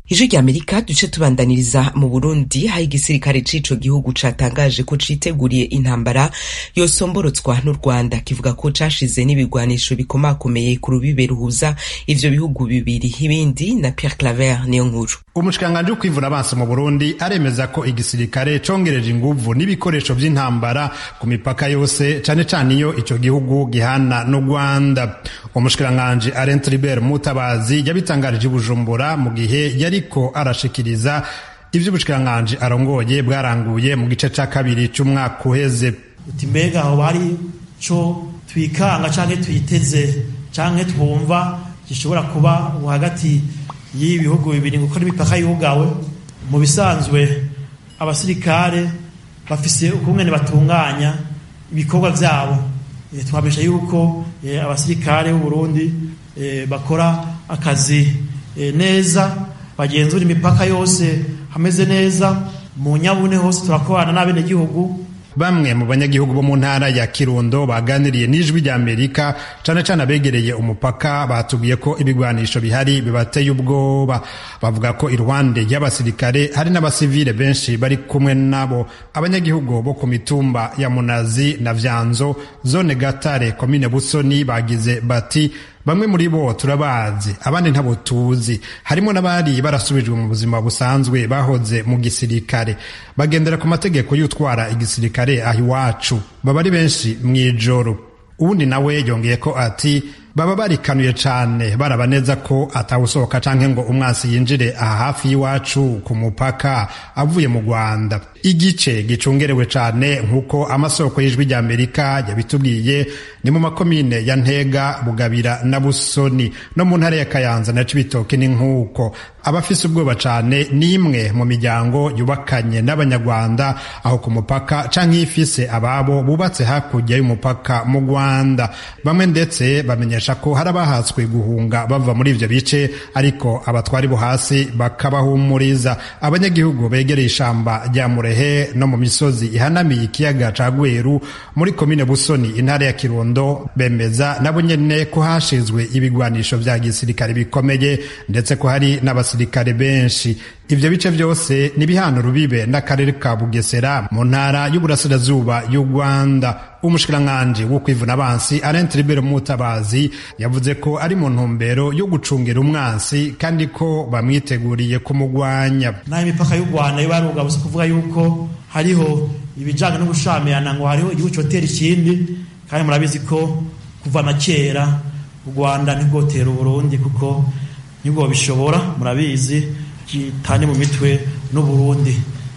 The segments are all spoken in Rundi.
ijwi rya amerika duce tubandaniriza mu burundi aho igisirikare c'ico gihugu catangaje ko citeguriye intambara yosomborotswa n'u rwanda kivuga ko cashize n'ibigwanisho bikomakomeye ku rubibe ruhuza ivyo bihugu bibiri ibindi na pierre claver niyo nkuru umushikiranganji wo kwivuna abansi mu burundi aremeza ko igisirikare congereje inguvu n'ibikoresho vy'intambara ku mipaka yose cane cane iyo ico gihugu gihana n'u rwanda umushikiranganji arent ribert mutabazi yabitangarije i bujumbura mu gihe yariko arashikiriza ivyo ubushikiranganji arongoye bwaranguye mu gice ca kabiri c'umwaka uheze uti mbega aho bari co twikanga canke twiteze canke twumva gishobora kuba hagati y'ibi bihugu bibiri kuko n'imipaka yugawe mu bisanzwe abasirikare bafise ukungene batunganya ibikorwa vyabo e, twabesha yuko e, abasirikare b'u Burundi e, bakora akazi e, neza bagenzura imipaka yose hameze neza mu nyabune hose turakorana n'abenegihugu bamwe mu banyagihugu bo mu ntara ya kirundo baganiriye n'ijwi rya amerika cane cane abegereye umupaka batubwiye ko ibigwanisho bihari bibateye ubwoba bavuga ko iruhande y'abasirikare hari n'abasivile benshi bari kumwe nabo abanyagihugu bo ku mitumba ya munazi na vyanzo zone gatare komine busoni bagize bati bamwe muri bo turabazi abandi ntabo tuzi harimo n'abari barasubijwe mu buzima busanzwe bahoze mu gisirikare bagendera ku mategeko y'utwara igisirikare aho iwacu baba ari benshi mu ijoro uwundi nawe yongeye ko ati baba barikanuye cane baraba neza ko atawusohoka canke ngo umwasi yinjire aha hafi y'iwacu ku mupaka avuye mu rwanda igice gicungerewe cane nk'uko amasoko y'ijwi rya amerika yabitubwiye ni mu makomine ya ntega bugabira na busoni no mu ntara ya kayanza na cibitoke ni nk'uko abafise ubwoba cane n'imwe mu miryango yubakanye n'abanyarwanda aho ku mupaka canke ifise ababo bubatse hakurya y'umupaka mu rwanda bamwe ndetse bamenyesha ko hari abahatswe guhunga bava muri ivyo bice ariko abatwari bo hasi bakabahumuriza abanyagihugu begereye ishamba rya murehe no mu misozi ihanamiye ikiyaga ca gweru muri komine busoni intara ya kirundo bemeza nabo nyene ko hashizwe ibigwanisho vya gisirikare bikomeye ndetse ko hari n'abasirikare benshi ivyo bice vyose ni bihana rubibe n'akarere ka bugesera mu ntara y'uburasirazuba y'u rwanda umushikiranganji wo kwivuna abansi arent ribero mutabazi yavuze ko ari mu ntumbero yo gucungira umwansi kandi ko bamwiteguriye kumugwanya naho imipaka y'u rwanda yo barugabo si kuvuga yuko hariho ibijanye no gushamirana ngo hariho igihugu cotera ikindi kandi murabizi ko kuva na kera u rwanda ntigotera uburundi kuko nibwo bishobora murabizi kitane mu mitwe n'uburundi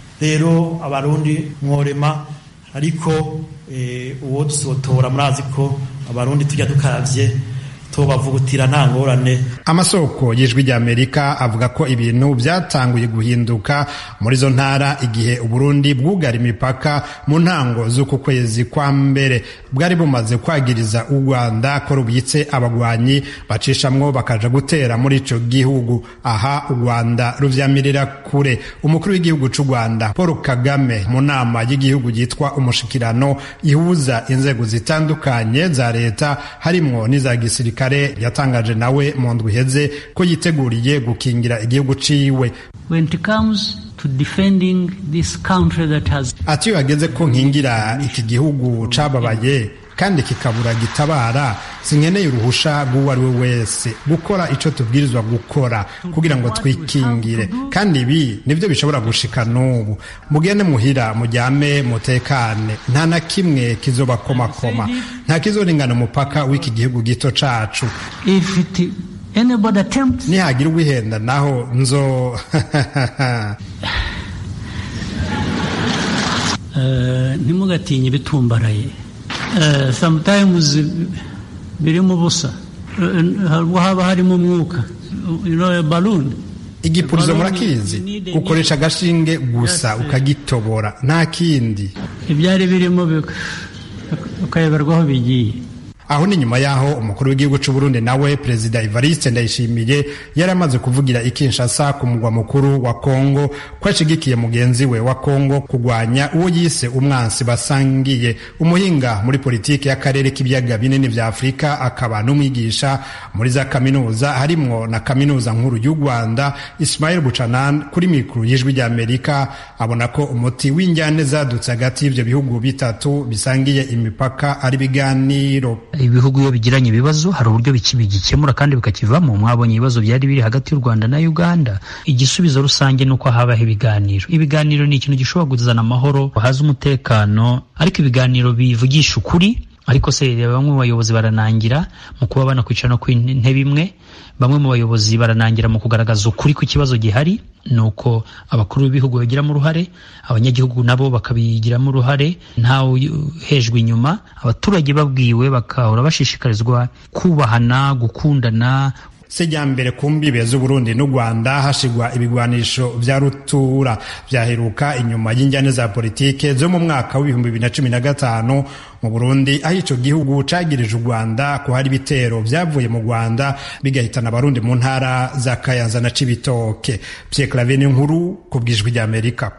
rero abarundi mworema ariko uwo dusotora murazi ko abarundi tujya dukaravye tubavugutira nta ngorane amasoko y'ijwi rya amerika avuga ko ibintu byatanguye guhinduka muri zo ntara igihe uburundi bwugara imipaka mu ntango z'uku kwezi kwa mbere bwari bumaze kwagiriza u rwanda ko rubitse abagwanyi bacishamwo bakaja gutera muri ico gihugu aha u rwanda ruvyamirira kure umukuru w'igihugu c'u rwanda paul kagame mu nama y'igihugu yitwa umushikirano ihuza inzego zitandukanye za leta harimwo n'iza gisirikare kare yatangaje nawe mu ndwi iheze ko yiteguriye gukingira igihugu ciwe ati iyo hageze ko nkingira iki gihugu cababaye kandi kikabura gitabara sinkeneye uruhusha rw'uwo ari we wese gukora ico tubwirizwa gukora kugira ngo twikingire kandi ibi nivyo bishobora gushika n'ubu mugende muhira mujyame mutekane nta na kimwe kizobakomakoma nta kizoringana umupaka w'iki gihugu gito cacu nihagira uwihenda naho nzo ntimugatinye ibitumbaraye sometimes birimo ubusa haba harimo umwuka balloon igipurizo murakizi ukoresha agashinge gusa ukagitobora nta kindi ibyari birimo ukayoberwa aho bigiye aho ni nyuma y'aho umukuru w'igihugu c'u Burundi nawe perezida Evariste Ndayishimiye yari amaze kuvugira i Kinshasa ku mugwa mukuru wa Kongo ko ashigikiye mugenzi we wa Kongo kugwanya uwo yise umwansi basangiye umuhinga muri politiki y'akarere k'ibiyaga binini vya Afurika akaba n'umwigisha muri za kaminuza harimwo na kaminuza nkuru y'u Rwanda Ismail Buchanan kuri mikuru y'ijwi rya Amerika abona ko umuti w'injyane zadutse hagati y'ivyo bihugu bitatu bisangiye imipaka ari biganiro ibihugu iyo bigiranye ibibazo hari uburyo bigikemura kandi bikakivamo mwabonye ibibazo byari biri hagati y'u Rwanda na Uganda igisubizo rusange ni uko habaho ibiganiro ibiganiro ni ikintu gishobora kuzana amahoro haza umutekano ariko ibiganiro bivugisha ukuri ariko se bamwe mu bayobozi baranangira mu kuba banakwicara no ku ntebe imwe bamwe mu bayobozi baranangira mu kugaragaza ukuri ku kibazo gihari ni uko abakuru b'ibihugu bagiramo uruhare abanyagihugu nabo bakabigiramo uruhare ntawe hejwe inyuma abaturage babwiwe bakahora bashishikarizwa kubahana gukundana sejyambere ku mbibe z'uburundi n'u rwanda hashigwa ibigwanisho vya rutura vyaheruka inyuma y'injyane za politike zo mu mwaka w'ibihumbi bibiri na cumi na gatanu mu burundi aho ico gihugu cagirije u rwanda ko hari ibitero vyavuye mu rwanda bigahitana abarundi mu ntara za kayanza na cibitoke pierre claveni nkuru ku bwijwi ry'amerika